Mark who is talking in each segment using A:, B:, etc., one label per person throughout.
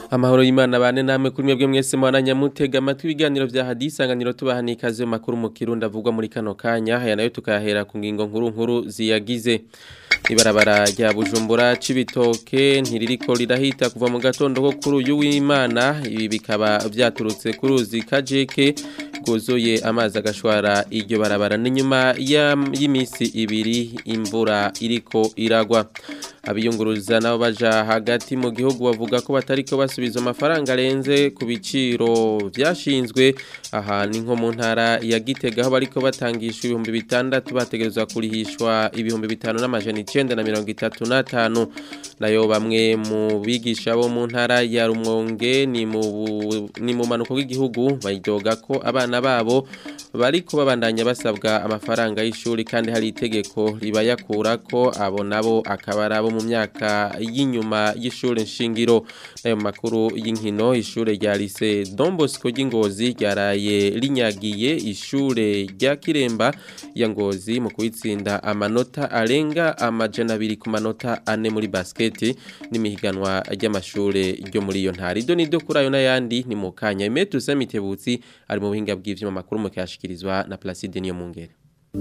A: Amahoro y'Imana bane namwe kuri mwebwe mwese mwananya mutega amatwi ibiganiro vya hadisanganiro tubahani ikaze mu makuru mu kirundi avugwa muri kano kanya aya nayo tukayahera ku ngingo nkuru nkuru ziyagize ibarabara rya Bujumbura cibitoke ntiririko rirahita kuva mu gatondo ko kuri uyu w'Imana ibi bikaba vyaturutse ku ruzi kajeke rwuzuye amazi agashwara iryo barabara n'inyuma y'imisi ibiri imvura iriko iragwa abiyunguruza nabo baja hagati mu gihugu bavuga ko batariko basubiza amafaranga arenze ku biciro vyashinzwe aha ni nko mu ntara ya Gitega aho bariko batangishwa ibihumbi bitandatu bategerezwa kurihishwa ibihumbi bitanu n'amajana icenda na mirongo itatu n'atanu nayo bamwe mu bigisha bo mu ntara ya Rumonge ni mu ni mu manuko w'igihugu bayidoga ko abana babo bariko babandanya basabwa amafaranga y'ishuri kandi hari itegeko ribayakura ko abo nabo akaba ari abo mu myaka y'inyuma y'ishuri nshingiro nayo makuru y'inkino ishure rya lycée Don Bosco ry'Ingozi ryaraye rinyagiye ishure rya Kiremba ya Ngozi mu kwitsinda amanota arenga amajana abiri ku manota ane muri basket n'imihiganwa ry'amashure ryo muri iyo ntara ido nido kuri ayo n'ayandi ni mu kanya Imetu Samitebutsi ari mu buhinga bw'ivyuma makuru mu kuyashikirizwa na Placide Niyo Mungere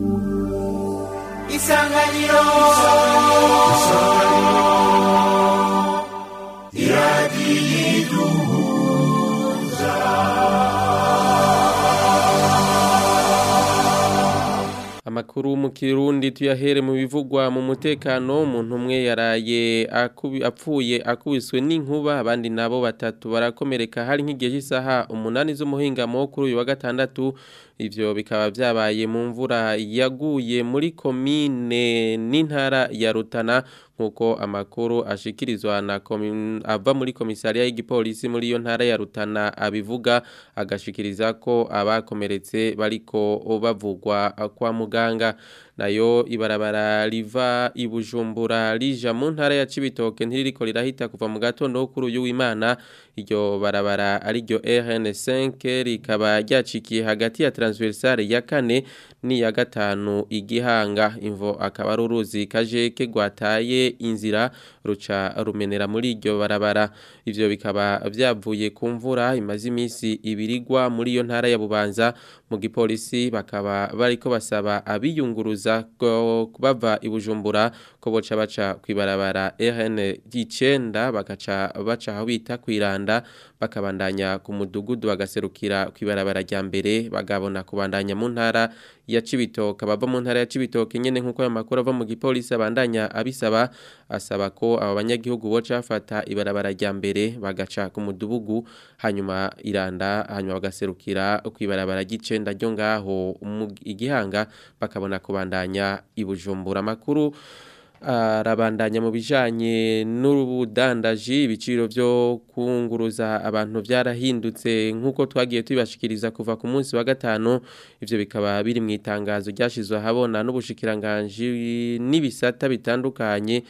B: Isanganiro Iradiyiduhuza
A: Amakuru mu Kirundi tuyahere mu bivugwa mu mutekano umuntu umwe yaraye apfuye akubiswe n'inkuba abandi nabo batatu barakomereka hari nk'igihe cy'isaha umunani z'umuhingamo kuri uyu wa gatandatu ivyo bikaba vyabaye mu mvura yaguye muri komine n'intara ya Rutana nkuko amakuru ashikirizwa na ava muri komisariya y'igipolisi muri iyo ntara ya Rutana abivuga agashikiriza ko abakomeretse bariko bavugwa kwa muganga nayo ibarabara riva ibujumbura rija mu ntara ya Cibitoke ntiririko rirahita kuva mu gatondo kuri uyu w'Imana iryo barabara ari ryo RN5 rikaba ryacikiye hagati ya transversale ya kane ni ya gatanu igihanga imvo akaba ari uruzi kajeke gwataye inzira ruca rumenera muri iryo barabara ivyo bikaba vyavuye ku mvura imaze imisi ibirigwa muri iyo ntara ya Bubanza mu gipolisi bakaba bariko basaba abiyunguruza bava ibujumbura ko boca baca kwibarabara RN 9 bakaca baca aho bita kwiranda bakabandanya ku mudugudu bagaserukira kwibarabara rya mbere bagabona kubandanya mu ntara ya Cibitoke bava mu ntara ya Cibitoke nyene nkuko ayo makuru ava mu gipolisi abandanya abisaba asaba ko aba banyagihugu boca bafata ibarabara rya mbere bagaca ku mudugudu hanyuma iranda hanyuma bagaserukira kwibarabara ry'icenda ryo ngaho igihanga bakabona kubandanya ibujumbura makuru arabandanya mu bijanye n'ubudandaji ibiciro byo kunguruza abantu byarahindutse nk'uko twagiye tubibashikiriza kuva ku munsi wa gatanu ivyo bikaba biri mu itangazo ryashizwe ahabona n'ubushikiranganji n'ibisata bitandukanye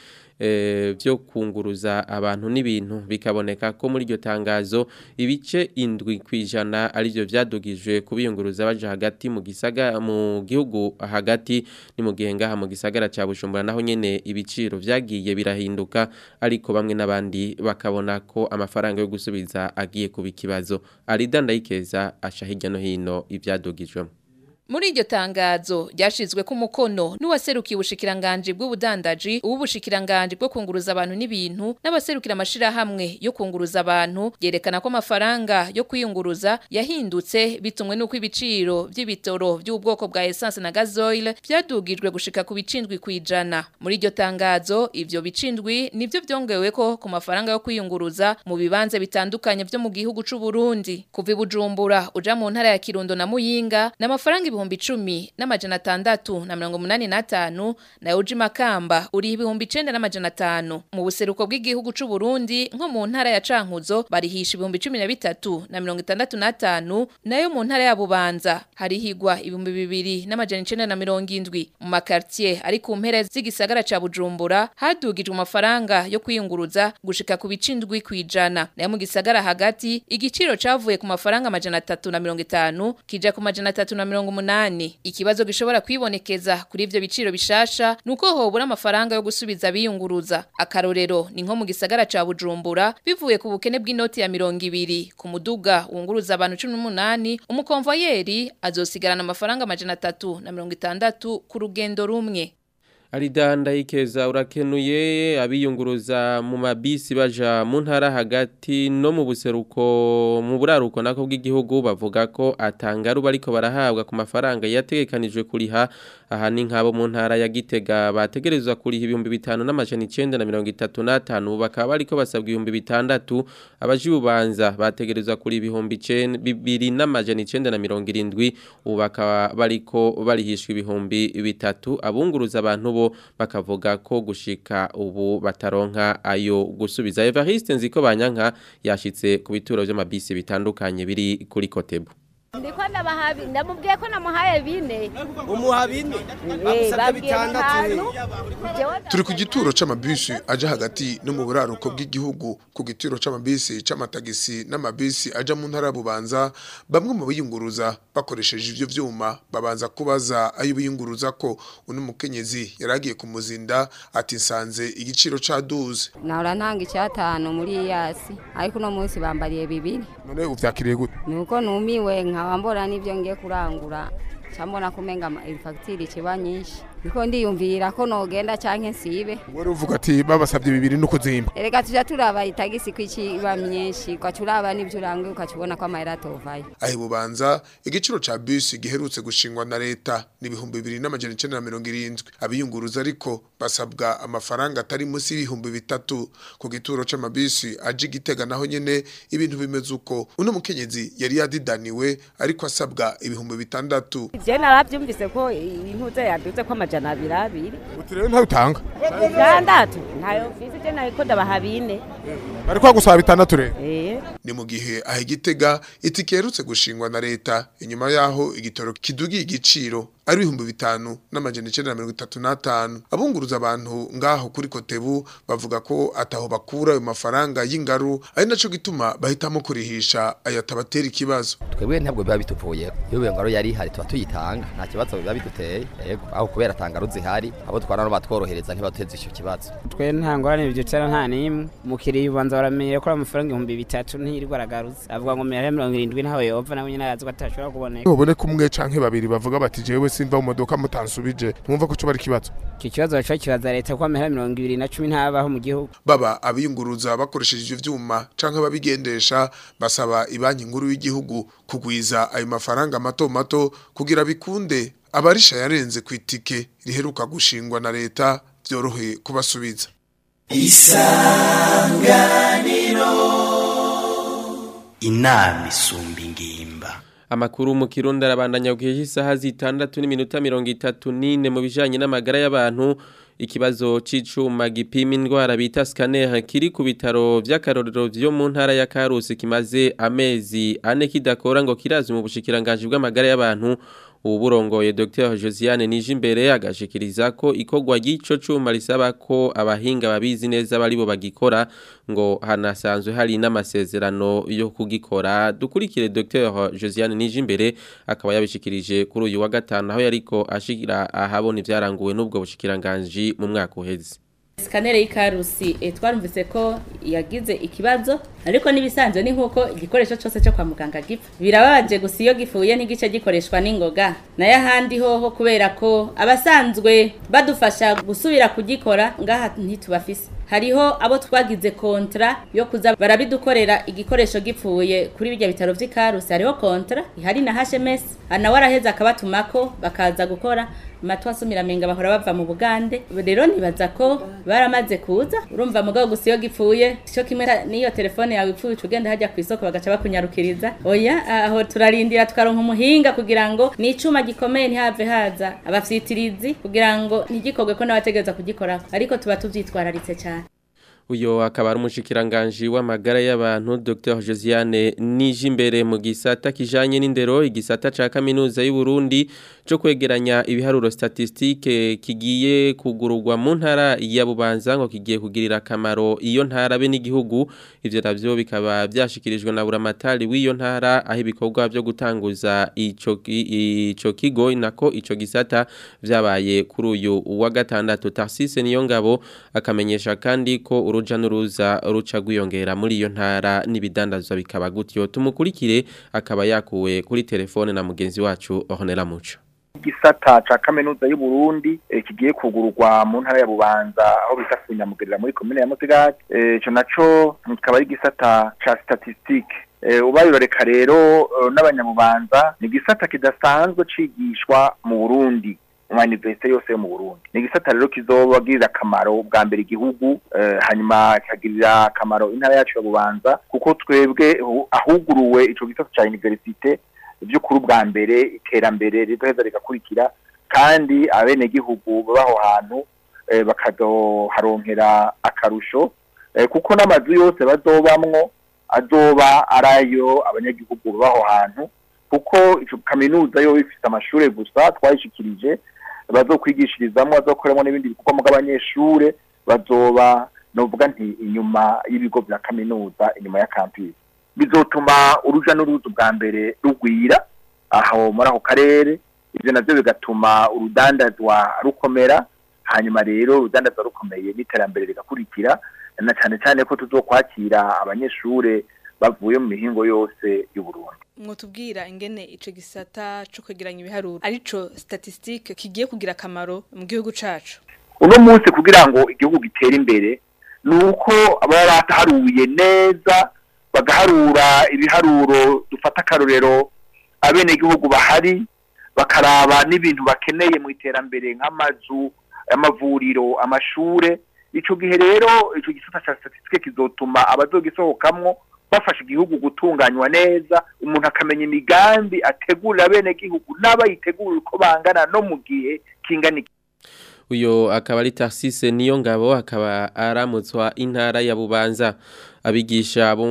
A: byo kunguruza abantu n'ibintu bikaboneka ko muri iryo tangazo ibice indwi ku ijana aribyo byadugijwe kubiyunguruza baja hagati mu gisaga mu gihugu hagati ni mu gihe ngaha mu gisagara cya Bujumbura naho nyene ibiciro vyagiye birahinduka ariko bamwe n'abandi bakabona ko amafaranga yo gusubiza agiye kuba ikibazo Arida Ndayikeza asha hirya no hino ivyadugijwemo
C: Muri iryo tangazo ryashizwe ku mukono n'uwaserukiye ubushikiranganje bw'ubudandaji ubushikiranganje bwo kunguruza abantu n'ibintu n'abaserukira amashira hamwe yo kunguruza abantu yerekana ko amafaranga yo kwiyunguruza yahindutse bitumwe nuko ibiciro by'ibitoro by'ubwoko bwa essence na gasoil byadugijwe gushika ku bicindwi kwijana muri iryo tangazo ivyo bicindwi nivyo byongewe ko ku mafaranga yo kwiyunguruza mu bibanze bitandukanye byo mu gihugu c'u Burundi kuva ibujumbura uja mu ntara ya Kirundo na Muyinga n'amafaranga ibihumbi icumi n'amajana atandatu na mirongo umunani n'atanu na uji makamba uri ibihumbi icenda n'amajana atanu mu buseruko bw'igihugu c'u Burundi nko mu ntara ya Cankuzo barihisha ibihumbi cumi na bitatu na mirongo itandatu n'atanu nayo mu ntara ya Bubanza harihigwa ibihumbi bibiri n'amajana icenda na mirongo indwi mu makartier ari ku mpera z'igisagara ca Bujumbura hadugijwe amafaranga yo kwiyunguruza gushika ku bicindwi kwijana nayo mu gisagara hagati igiciro cavuye ku mafaranga amajana atatu na mirongo itanu kija ku majana atatu na mirongo umunani n'umunani ikibazo gishobora kwibonekeza kuri ivyo biciro bishasha nuko hobura amafaranga yo gusubiza biyunguruza akarorero ni nko mu gisagara ca Bujumbura bivuye ku bukene bw'inoti ya mirongo ibiri ku muduga wunguruza abantu 18 umukonvoyeri azosigarana amafaranga amajana atatu na mirongo itandatu ku rugendo rumwe
A: Aridanda ikeza urakenuye abiyunguruza mu mabisi baja mu ntara hagati no mu buseruko mu buraruko nako bw'igihugu bavuga ko atangaru bariko barahabwa ku mafaranga yategekanijwe kuriha aha ni nk'abo mu ntara ya Gitega bategerezwa kuriha ibihumbi bitanu n'amajana icenda na mirongo itatu n'atanu bakaba bariko basabwa ibihumbi bitandatu abaji bubanza bategerezwa kuri ibihumbi bibiri n'amajana icenda na mirongo irindwi ubu bakaba bariko barihishwa ibihumbi bitatu abunguruza abantu bo bakavuga ko gushika ubu bataronka ayo gusubiza Evariste nziko banyanka yashitse ku bituro by'amabisi bitandukanye biri kuri Kotebu
B: ndiko ndabahabi ndamubwiye ko namuhaye bine
D: umuha bine bagusabye bitandatu
E: turi ku gituro c'amabisi aja hagati no mu buraruko bw'igihugu ku gituro c'amabisi c'amatagisi n'amabisi aja mu ntara bubanza bamwe mu biyunguruza bakoresheje ivyo vyuma babanza kubaza ayo biyunguruza ko uno mukenyezi yaragiye kumuzinda ati nsanze igiciro ca duze
F: nahora ntanga icyatanu muri iyasi ariko uno munsi bambariye bibiri
E: none uvyakiriye gute
F: nuko numiwe nkaba mbona n'ibyo ngiye kurangura cyambona kumenga fagitire ikiba nyinshi niko ndiyumvira ko nogenda canke nsibe
E: wari uvuga ati babasabye bibiri no kuzimba
F: erega tuja turaba itagisi ko ikiba myinshi ugaca uraba n'ivyo uranguye ukacibona ko amahera atovayo
E: aho bubanza igiciro ca bisi giherutse gushingwa na leta ni ibihumbi bibiri n'amajana icenda na mirongo irindwi abiyunguruza ariko basabwa amafaranga atari munsi y'ibihumbi bitatu ku gituro c'amabisi aje igitega naho nyene ibintu bimeze uko uno mukenyezi yari yadidaniwe ariko asabwa ibihumbi bitandatu
B: je naravyumvise ko ibintu vyo yaduze ko amajana abiri abiri
E: uti rero ntawe utanga
B: bitandatu ntayo mfise je nariko ndabaha bine
E: bari kwagusaba bitandatu rero
B: eh
E: ni mu gihe aho igitega itike yerutse gushingwa na leta inyuma yaho igitoro kidugiye igiciro ari ibihumbi bitanu n'amajana icenda na mirongo itatu n'atanu abunguruza abantu ngaho kuri kotebu bavuga ko ataho bakura ayo mafaranga y'ingaru ari naco gituma bahitamo kurihisha ayo atabatera ikibazo
G: twebwe ntabwo biba bituvuye iyo iyo ngaro yari ihari tuba tuyitanga nta kibazo biba biduteye yego aho kubera tangaru zihari abo twara no batworohereza ntibateze icyo kibazo
H: twe nta ngorane byicara nta n'imwe umukiriya ubanza baramenyera ko ari amafaranga ibihumbi bitatu ntiyirirwa aragarutse avuga ngo mera mirongo irindwi ntaho yova nawe nyine arazi ko atashobora kuboneka
E: uboneka umwe canke babiri bavuga bati jewe simva mu modoka mutansubije ntumva ko coba ari ikibazo
H: icyo kibazo baca kibaza leta ko amahera mirongo ibiri na cumi ntabaho mu gihugu
E: baba abiyunguruza bakoresheje ivyo vyuma canke ababigendesha basaba ibanki nkuru y'igihugu kugwiza ayo mafaranga mato mato kugira bikunde abarisha yarenze ku itike riheruka gushingwa na leta vyorohe kubasubiza
D: inama isumba ingimba
A: Amakuru mu Kirundi arabandanya kugihe isaha zitandatu n'iminota 34 mu bijanye n'amagara y'abantu ikibazo c'icuma gipima indwara bita scanner kiri ku bitaro vy'akarorero vyo mu ntara ya Karusi kimaze amezi ane kidakora ngo kirazi mu bushikiranganje bw'amagara y'abantu uburongoye Dr Josiane Nijimbere agashikiriza ko ikogwa gico cuma risaba ko abahinga babizi neza bari bo bagikora ngo hanasanzwe hari n'amasezerano yo kugikora dukurikire Dr Josiane Nijimbere akaba yabishikirije kuri uyu wa gatanu aho yariko ashikira ahabona ivyaranguwe n'ubwo bushikiranganje mu mwaka uheze
I: Skanere y'ikarusi e, twarumvise ko yagize ikibazo ariko nibisanzwe ni nkuko igikoresho cyose cyo kwa muganga gipfa birababaje gusa iyo gifuye ntigice gikoreshwa n'ingoga nayo ahandi hoho kubera ko abasanzwe badufasha gusubira kugikora ngaha ntitubafise hariho abo twagize kontra yo kuza barabidukorera igikoresho gipfuye kuri bijya bitaro vy'ikarusi hariho kontra ihari na HMS nawe araheza akabatumako bakaza gukora matwa asumiramenga bahora bava mu Bugande rero nibaza ko baramaze kuza urumva mugabo gusa iyo gipfuye cyo kimwe niyo telefone yawe ipfuye ugenda hajya ku isoko bagaca bakunyarukiriza oya aho turarindira tukaronka umuhinga kugira ngo ni icuma gikomeye ntihave haza abafyitirizi kugira ngo ntigikorwe ko n'abategereza kugikorako ariko tuba tuvyitwararitse cyane
A: uyo akaba ari umushikiranganje w'amagara y'abantu Dr Josiane Nijimbere mu gisata kijanye n'indero igisata ca kaminuza y'u Burundi cyo kwegeranya ibiharuro statistique kigiye kugururwa mu ntara ya Bubanza ngo kigiye kugirira akamaro iyo ntara be n'igihugu ivyo navyo bikaba byashikirijwe na Buramatari w'iyo ntara aho ibikorwa byo gutanguza ico ico kigo nako ico gisata vyabaye kuri uyu wa gatandatu Tarsise niyo ngabo akamenyesha kandi ko uruja n'uruza ruca gwiyongera muri iyo ntara n'ibidandazwa bikaba gutyo tumukurikire akaba yakuwe kuri telefone na mugenzi wacu Ornella Muco
J: igisata ca kaminuza y'u Burundi eh, kigiye kugururwa mu ntara ya Bubanza aho bita kunyamugerera muri komine ya Musigati ico naco kikaba ari igisata ca statistique eh, ubayiroreka rero uh, n'abanyabubanza ni igisata kidasanzwe cigishwa mu Burundi mu universite yose yo mu Burundi ni igisata rero kizobagirira akamaro bwa mbere igihugu eh, hanyuma kikagirira akamaro intara yacu ya Bubanza kuko twebwe ahuguruwe ico gisata ca universite by'ukuri bwa mbere iterambere rizoheza rigakurikira kandi abenegihugu baho hantu eh, bakazoharonkera akarusho eh, kuko n'amazu yose bazobamwo azoba arayo abanyagihugu baho hantu kuko ico kaminuza yo ifite amashure gusa twayishikirije bazokwigishirizamo bazokoramo n'ibindi bikorwa mu bw'abanyeshure bazoba novuga nti inyuma y'ibigo vya kaminuza inyuma ya campus bizotuma uruja n'uruza bwa mbere rugwira aho muri ako karere ivyo navyo bigatuma urudandazwa rukomera hanyuma rero urudandazwa rukomeye n'iterambere rigakurikira na cane cane ko tuzokwakira abanyeshure bavuye mu mihingo yose y'uburundi
K: mwotubwira ingene ico gisata co kwegeranya ibiharuro arico statistique kigiye kugira akamaro mu gihugu cacu
J: uno munsi kugira ngo igihugu gitere imbere nuko baba bataharuye neza bagaharura ibiharuro dufata akarorero abenegihugu bahari bakaraba n'ibintu bakeneye mu iterambere nk'amazu amavuriro amashure ico gihe rero ico gisata ca statistique kizotuma abazogisohokamwo bafasha igihugu gutunganywa neza umuntu akamenya imigambi ategurira abenegihugu n'abayitegurira uko bangana no mu gihe kingana
A: uyo akaba ari Tarsise niyo ngabo akaba aramutswa intara ya Bubanza abigisha bo mu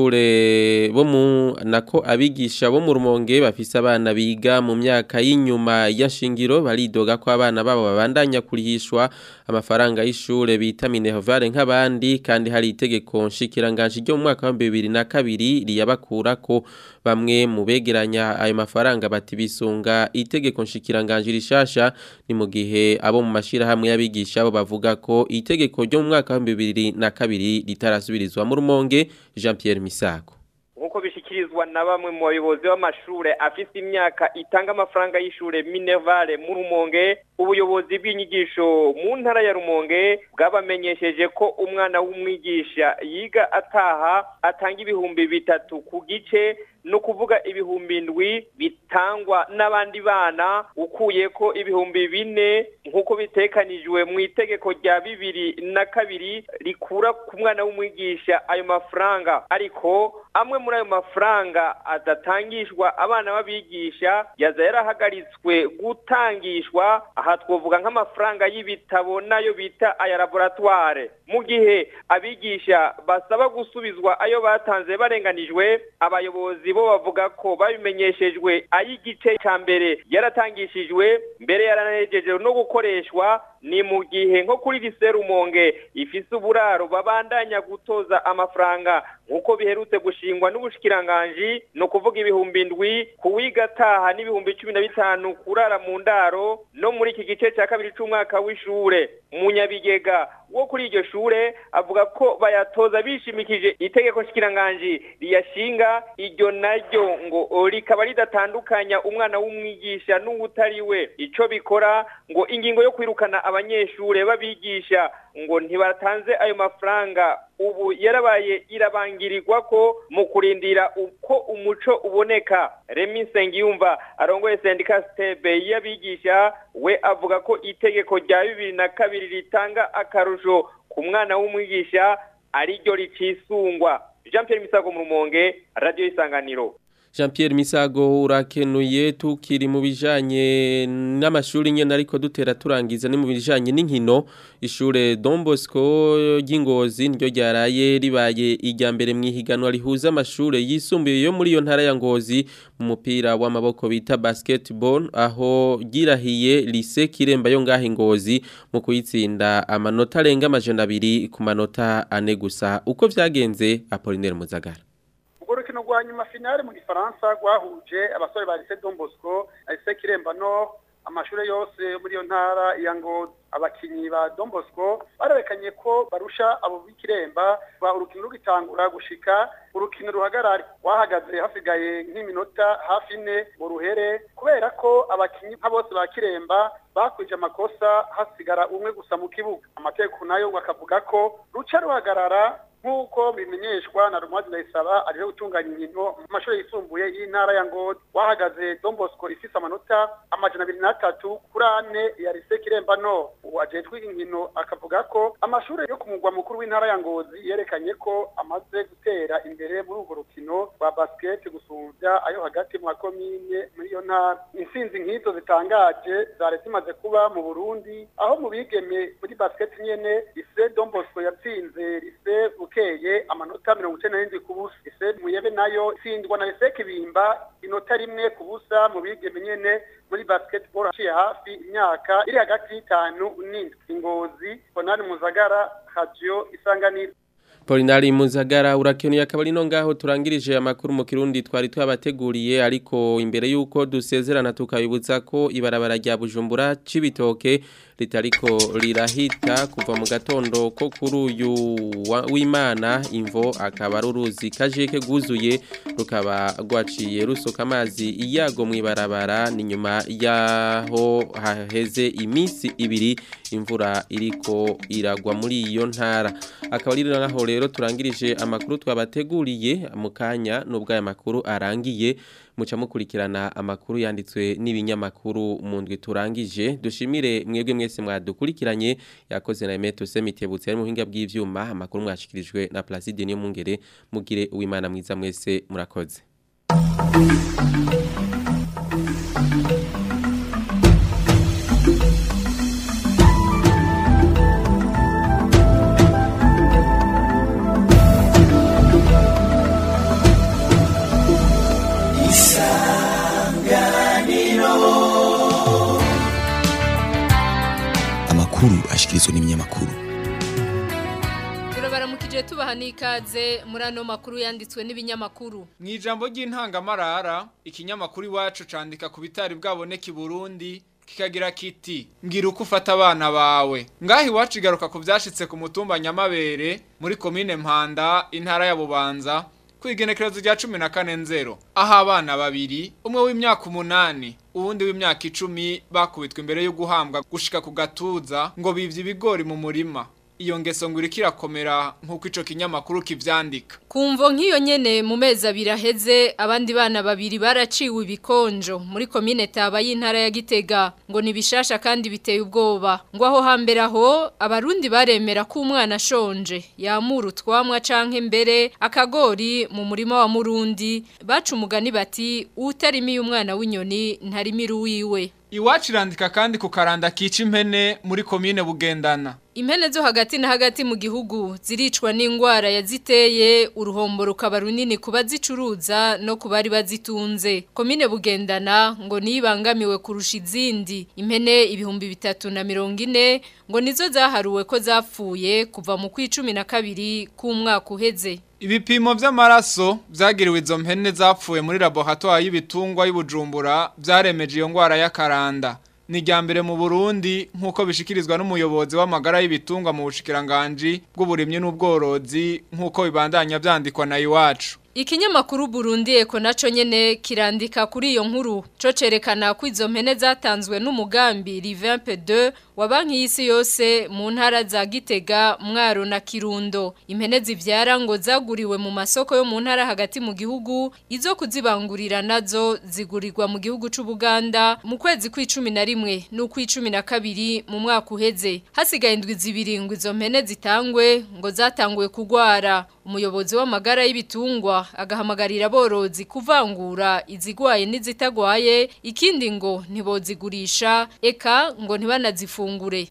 A: mashure bo mu nako abigisha bo mu rumonge bafise abana biga mu myaka y'inyuma y'ashingiro baridoga ko abana babo babandanya kurihishwa amafaranga y'ishure bita minervare nk'abandi kandi hari itegeko nshikiranganje ryo mu mwaka wa 2002 riyabakura ko bamwe mu begeranya ayo mafaranga bati bisunga itegeko nshikiranganje rishasha ni mu gihe abo mu mashira hamwe y'abigisha bo bavuga ko itegeko ryo mu mwaka wa 2002 ritarasubirizwa mu rumonge Jean Pierre Misago
L: nkuko bishikirizwa na bamwe mu bayobozi b'amashure afise imyaka itanga amafaranga y'ishure Minervale mu Rumonge ubuyobozi bw'inyigisho mu ntara ya Rumonge bwabamenyesheje ko umwana w'umwigisha yiga ataha atanga ibihumbi bitatu ku gice no kuvuga ibihumbi ndwi bitangwa n'abandi bana ukuye ko ibihumbi bine nk'uko bitekanijwe mu itegeko rya bibiri na kabiri rikura ku mwana w'umwigisha ayo mafaranga ariko amwe muri ayo mafaranga adatangishwa abana b'abigisha yaza yarahagaritswe gutangishwa aha twavuga nk'amafaranga y'ibitabo nayo bita aya laboratoire mu gihe abigisha basaba gusubizwa ayo batanze barenganijwe abayobozi bo bavuga ko babimenyeshejwe ay'igice cya mbere yaratangishijwe mbere yaranejeje no gukoreshwa ni mu gihe nko kuri liserumonge ifise uburaro babandanya gutoza amafaranga nk'uko biherutse gushingwa n'ubushikiranganji ni ukuvuga ibihumbi ndwi kuwiga ataha n'ibihumbi cumi na bitanu kurara mu ndaro no muri iki gice cya kabiri c'umwaka w'ishure munyabigega wo kuri iryo shure avuga ko bayatoza bishimikije itegeko nshikiranganji riyashinga iryo naryo ngo rikaba ridatandukanya umwana w'umwigisha n'uwutari we ico bikora ngo ingingo yo kwirukana abanyeshure babigisha ngo ntibatanze ayo mafaranga ubu yarabaye irabangirirwa ko mu kurindira uko umuco uboneka Remy Nsengiyumva arongoye sendika stebe y'abigisha we avuga ko itegeko rya bibiri na kabiri ritanga akarusho ku mwana w'umwigisha ariryo ricisungwa Jean Pierre Misago mu Rumonge Radio Isanganiro
A: Jean Pierre Misago urakenuye tukiri mu bijanye n'amashuri nyene ariko dutera turangiza ni mu bijanye n'inkino ishure Don Bosco ry'Ingozi niryo ryaraye ribaye ijya mbere mu ihiganwa rihuza amashure yisumbuye yo muri iyo ntara ya Ngozi mu mupira w'amaboko bita basketball aho girahiye lycée Kiremba yo ngahe Ngozi mu kuyitsinda amanota arenga amajana abiri ku manota ane gusa uko vyagenze Apollinaire Muzagara
M: urwo rukino rwa nyuma finale mu gifaransa rwahuje abasore ba lycée Don Bosco na lycée Kiremba no amashure yose yo muri iyo ntara ya Ngozi abakinyi ba Don Bosco barerekanye ko barusha abo b'ikiremba ba urukino rugitangura gushika urukino ruhagarare wahagaze hasigaye nk'iminota hafi ine mu ruhere kubera ko abakinyi nka bose ba kiremba bakwije amakosa hasigara umwe gusa mu kibuga amategeko nayo ngo akavuga ko ruca ruhagarara nk'uko bimenyeshwa na Rumazi Ndayisaba ariho gutunganya inkino mu mashuri yisumbuye y'intara ya Ngozi wahagaze Don Bosco ifise amanota amajana abiri n'atatu kuri ane ya Lycée Kiremba no uwajejwe inkino akavuga ko amashuri yo ku mugwa mukuru w'intara ya Ngozi yerekanye ko amaze gutera imbere muri urwo rukino rwa basket gusumvya ayo hagati mu makomine muri iyo ntara intsinzi nk'izo zitangaje zari zimaze kuba mu Burundi aho mu bigeme muri basket nyene Lycée Don Bosco yatsinze Lycée bukeye amanota mirongo icenda n'indwi ku busa ise muyebe nayo itsindwa na ese kibimba inota rimwe ku busa mu bigeme nyene muri basketball aciye hafi imyaka iri hagati y'itanu n'indwi ingozi bonani muzagara radio isanganiro
A: Polinari Muzagara urakenuye akabari no ngaho turangirije amakuru mu kirundi twari twabateguriye ariko imbere yuko dusezerana tukabibutsa ko ibarabara rya Bujumbura cibitoke ritariko rirahita kuva mu gatondo ko kuri uyu w'Imana imvo akaba ruruzi kajeke guzuye rukaba rwaciye rusoka amazi iyago mu ibarabara ni nyuma yaho haheze iminsi ibiri imvura iriko iragwa muri iyo ntara akaba ari naho rero turangirije amakuru twabateguriye mu kanya nubwo aya makuru arangiye muca mukurikirana amakuru yanditswe n'ibinyamakuru mu ndwi turangije dushimire mwebwe mwese mwadukurikiranye yakoze na Emeto Semitebutse ari mu buhinga bw'ivyuma amakuru mwashikirijwe na Placide niyo mungere mugire uwimana mwiza mwese murakoze
N: amakuru ashikirizwa n'ibinyamakuru
O: turabaramukije tubaha n'ikaze muri ano makuru yanditswe n'ibinyamakuru
P: mu ijambo ry'intangamarara ikinyamakuru iwacu candika ku bitari bwaboneka i burundi kikagira kiti ngira uko ufata abana bawe ngaho iwacu igaruka ku byashitse ku mutumba nyamabere muri komine mpanda intara ya bubanza ku igenekerezo rya cumi na kane nzero aho abana babiri umwe w'imyaka umunani uwundi w'imyaka icumi bakubitwa imbere yo guhambwa gushika ku gatuza ngo bivye ibigori mu murima iyo ngeso ngo iriko irakomera nk'uko ico kinyamakuru kivyandika
O: kumvo nk'iyo nyene mu mezi abiri aheze abandi bana babiri baraciwe ibikonjo muri komine taba y'intara ya gitega ngo ni bishasha kandi biteye ubwoba ngo aho hambere aho abarundi baremera ko umwana ashonje yamura utwamwa canke mbere akagori mu murima wa murundi baca umugani bati utarimiye umwana w'inyoni ntarimira uwiwe
P: iwacu irandika kandi ku karanda kica impene muri komine bugendana
O: Impene zo hagati na hagati mu gihugu ziricwa n'ingwara yaziteye uruhombo rukaba runini kuba zicuruza no kubari bazitunze. Komine bugendana ngo nibangamiwe kurusha izindi. Impene ibihumbi bitatu na mirongo ine ngo nizo zaharuwe ko zapfuye kuva mu kwicumi na kabiri k'umwaka uheze.
P: Ibipimo vy'amaraso vyagiriwe izo mpene zapfuye muri laboratoire y'ibitungwa y'Ubujumbura vyaremeje iyo ngwara y'akaranda. Ni mbere mu Burundi nk'uko bishikirizwa n'umuyobozi w'amagara y'ibitungwa mu bushikiranganje bw'uburimyi n'ubworozi nk'uko bibandanya vyandikwa na iwacu.
O: Ikinyamakuru Burundi eko naco nyene kirandika kuri iyo nkuru co cerekana ko izo mpene zatanzwe n'umugambi Rivempe 2 wa banki y'isi yose mu ntara za Gitega Mwaro na Kirundo impene zivyara ngo zaguriwe mu masoko yo mu ntara hagati mu gihugu izo kuzibangurira nazo zigurirwa mu gihugu c'u Buganda mu kwezi kw'icumi na rimwe n'ukw'icumi na kabiri mu mwaka uheze hasigaye indwi zibiri ngo izo mpene zitangwe ngo zatanguye kugwara umuyobozi w'amagara y'ibitungwa agahamagarira aborozi kuvangura izigwaye n'izitagwaye ikindi ngo ntibozigurisha eka ngo ntibanazifungure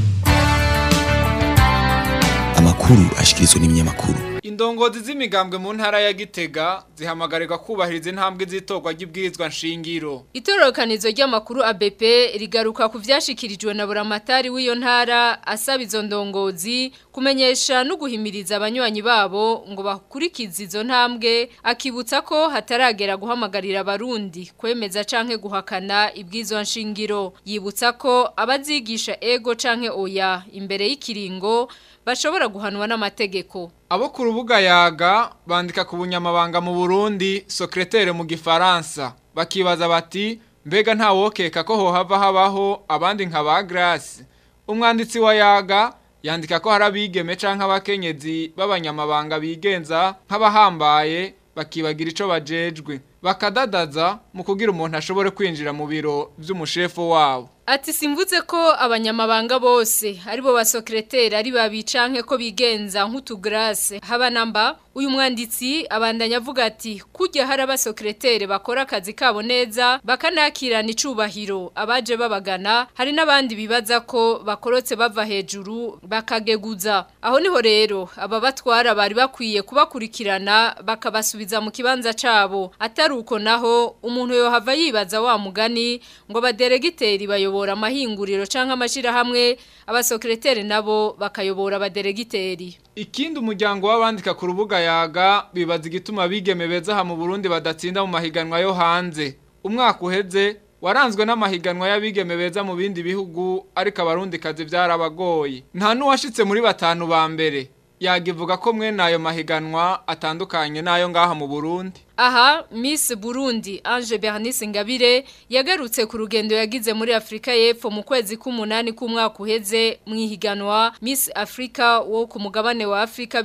N: amakuru ashikirizwa n'ibinyamakuru
P: Indongozi z'imigambwe mu ntara ya Gitega zihamagarirwa kubahiriza intambwe z'itorwa ry'ibwirizwa nshingiro.
O: Itororokanizo ry'amakuru ABP rigaruka ku vyashikirijwe na buramatari w'iyo ntara asaba izo ndongozi kumenyesha no guhimiriza abanywanyi babo ngo bakurikize izo ntambwe akibutsa ko hataragera guhamagarira abarundi kwemeza canke guhakana ibwirizwa nshingiro yibutsa ko abazigisha ego canke oya imbere y'ikiringo bashobora guhanwa n'amategeko.
P: Abo ku rubuga yaga bandika ku bunyamabanga mu Burundi secrétaire mu gifaransa bakibaza bati mbega nta wokeka ko hohava habaho abandi nka ba Grace umwanditsi wa yaga yandika ko hari abigeme canke abakenyezi b'abanyamabanga bigenza nk'abahambaye bakibagira ico bajejwe bakadadaza mu kugira umuntu ashobore kwinjira mu biro vy'umushefu wabo
O: Ati simvuze ko abanyamabanga bose aribo basekreteri ari babicanke ko bigenza nk'utugrase haba namba uyu mwanditsi abandanya avuga ati kujya hari abasekreteri bakora akazi kabo neza bakanakirana icubahiro abaje babagana hari n'abandi bibaza ko bakorotse bava hejuru bakageguza aho niho rero aba batwara bari bakwiye kubakurikirana bakabasubiza mu kibanza cabo atari uko naho umuntu yohava yibaza wa mugani ngo abaderegiteri bayo bayobora amahinguriro canke amashirahamwe abasekreteri nabo bakayobora abaderegiteri
P: Ikindi umuryango w'abandika ku rubuga yaga bibaza igituma bigeme beza ha mu Burundi badatsinda mu mahiganwa yo hanze umwaka uheze waranzwe n'amahiganwa y'abigeme beza mu bindi bihugu ariko abarundi kazi byarabagoye nta nuwashitse muri batanu ba mbere yagivuga ko mwe nayo mahiganwa atandukanye nayo ngaha mu Burundi
O: Aha Miss Burundi Ange Bernice Ngabire yagarutse ku rugendo yagize muri Afrika y'Epfo mu kwezi k'umunani k'umwaka uheze mu ihiganwa Miss Africa wo ku mugabane wa Afrika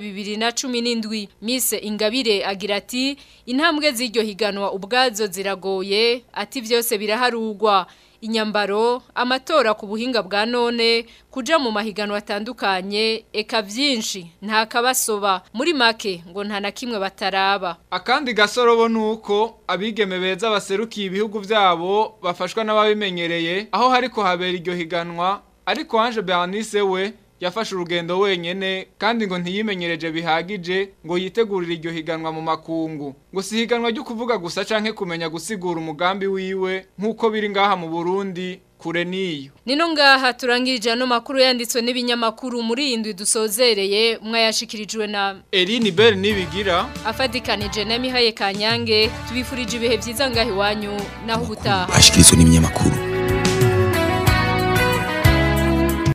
O: 2017 Miss Ingabire agira ati intambwe z'iryo higanwa ubwazo ziragoye ati byose biraharugwa inyambaro amatora ku buhinga bwa none kuja mu mahiganwa atandukanye eka byinshi nta kabasoba muri make ngo nta na kimwe bataraba
P: akandi gasorobo nuko abigeme beza baserukiye ibihugu byabo bafashwa n'ababimenyereye aho hariko habera iryo higanwa ariko Ange Bernice we yafashe urugendo wenyene kandi ngo ntiyimenyereje bihagije ngo yitegurire iryo higanwa mu makungu ngo si higanwa ryo kuvuga gusa canke kumenya gusigura umugambi wiwe nk'uko biri ngaha mu Burundi kure niyo
O: Nino ngaha turangirije ano makuru yanditswe n'ibinyamakuru muri indwi dusozereye mwayashikirijwe na
P: Eline Bell nibigira
O: afadikanije na Mihaye Kanyange tubifurije ibihe byiza ngahi wanyu naho ubutaha
N: ashikirizwa n'ibinyamakuru